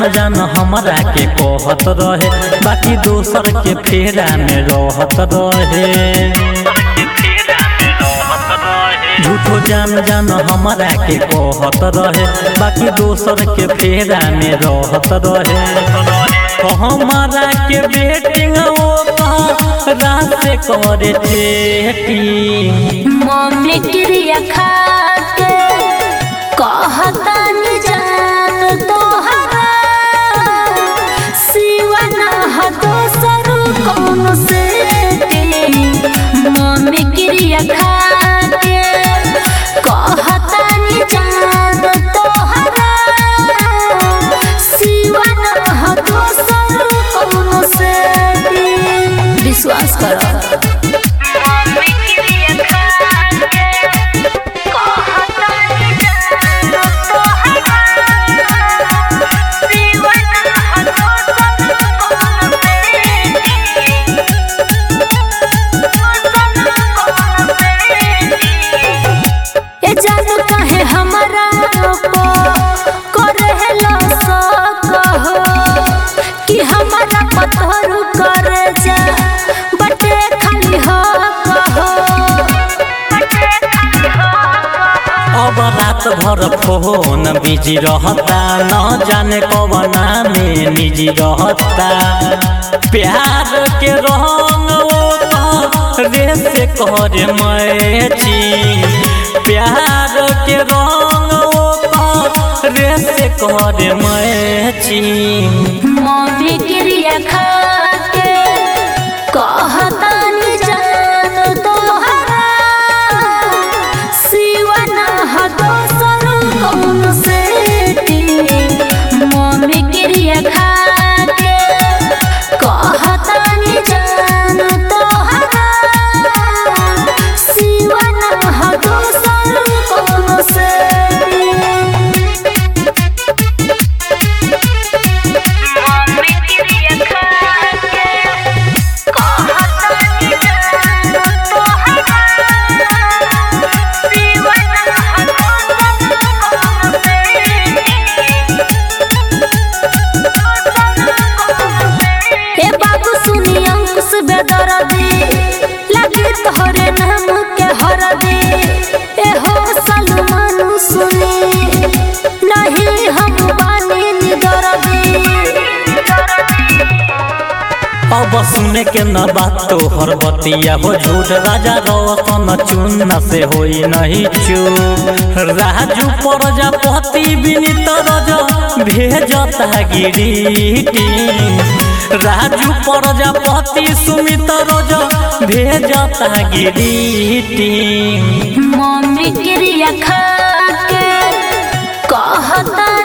जान जान हमरा के कहत रहे बाकी दोसर के फेरा में रहत रहे झूठो जान जान हमरा के कहत रहे बाकी दोसर के फेरा में रहत रहे हमारा के बेटिंग रात से करे चेटिंग मम्मी क्रिया खा के कहता नि जान तोहरा सिवा ना ह दोसर कौन से मम्मी क्रिया खा के कहता नि जान तोहरा सिवा ना ह दोसर कौन से विश्वास करो ए जानू काहे हमरा को करेला सकहो कि हमरा पत्थर करे जा बटे खाली हो कहो अब रात भर फोन बिजी रहता न जाने कवना में निजी रहता प्यार के रंग रे से कर मैची प्यार के रंग रे से कर मैची मम्मी क्रिया खा के कहता नि जान तोहरा सिवा ना ह दोसर कौन से मम्मी क्रिया खा के कहता नि जान तोहरा सिवा ना ह दोसर कौन से ए बाबू सुनी अंकुश बेदरदी लगी तोहरे नाम के हरदी ए हो सलमान सुनी नहीं हम बानी निदरदी अब सुने के न बात तोहर बतिया हो झूठ राजा रोशन चुन से होई नहीं चूप राजू प्रजापति विनीत रज भेजता गिरीटी राजू प्रजापति सुमित रज भेजता गिरीटी मम्मी क्रिया खा के कहता